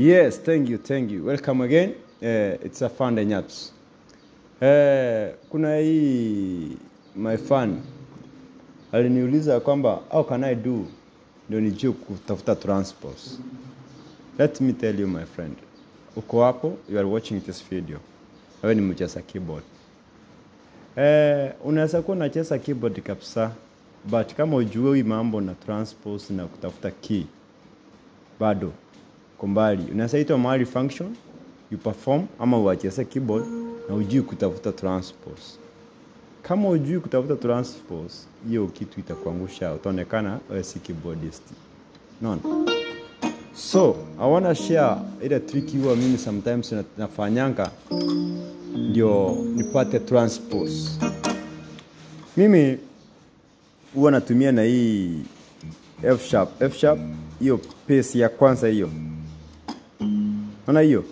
Yes, thank you, thank you. Welcome again. Uh, it's a fun day nyaps. Uh, kuna hii my fan aliniuliza kwamba how can I do ndio nijue kutafuta transpose. Let me tell you my friend, uko hapo, you are watching this video, wewe ni mcheza keyboard. Eh, unaweza kuwa unacheza keyboard kabisa, but kama ujue hii mambo na transpose na kutafuta key bado uko mbali. Unaweza itwa mahali function you perform ama uacheze keyboard na ujui kutafuta transpose. Kama ujui kutafuta transpose, hiyo kitu itakuangusha, utaonekana wewe si keyboardist. Unaona? So, I wanna share ile trick huwa mimi sometimes na- nafanyanga ndio nipate transpose. Mimi huwa natumia na hii F sharp, F sharp hiyo pace ya kwanza hiyo. Unaona hiyo?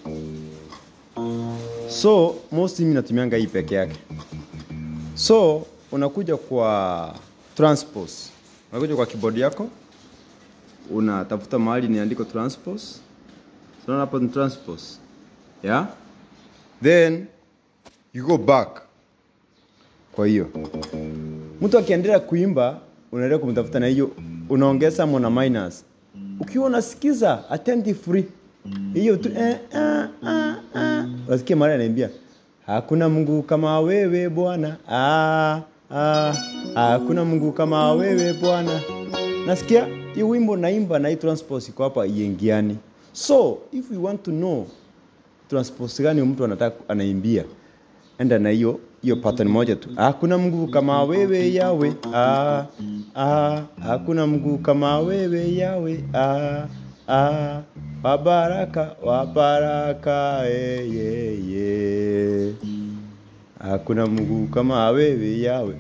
So, most mimi natumianga hii peke yake. So, unakuja kwa transpose. Unakuja kwa keyboard yako, unatafuta mahali niandiko transpose. Unaona hapo ni transpose. Yeah? Then you go back kwa hiyo mtu akiendelea kuimba unaendelea kumtafuta na hiyo unaongeza mona minus ukiwa unasikiza attentively hiyo tu eh, ah, ah, ah. unasikia mara anaimbia hakuna mungu kama wewe bwana ah, ah, hakuna mungu kama wewe bwana nasikia hii wimbo naimba na hii transpose iko hapa iingiani so if you want to know transpose gani mtu anataka anaimbia enda na hiyo hiyo pattern moja tu hakuna mungu kama wewe yawe ah, ah, hakuna mungu kama wewe yawe ah, ah, wabaraka wabaraka eh, yeah, yeah. hakuna mungu kama wewe yawe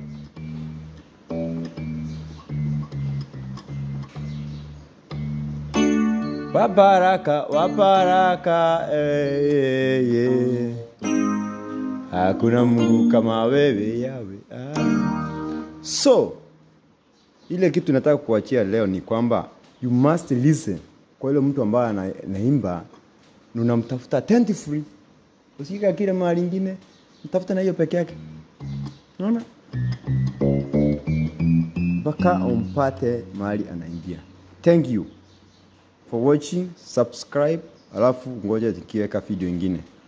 wabaraka wabaraka eh, yeah, yeah. Hakuna Mungu kama wewe yawe. Ah. So ile kitu nataka kuachia leo ni kwamba you must listen kwa ile mtu ambaye ana- anaimba na unamtafuta attentively. Usika kile mahali ingine, mtafuta na hiyo peke yake. Unaona? Mpaka umpate mahali anaimbia. Thank you for watching, subscribe, alafu ngoja tukiweka video ingine.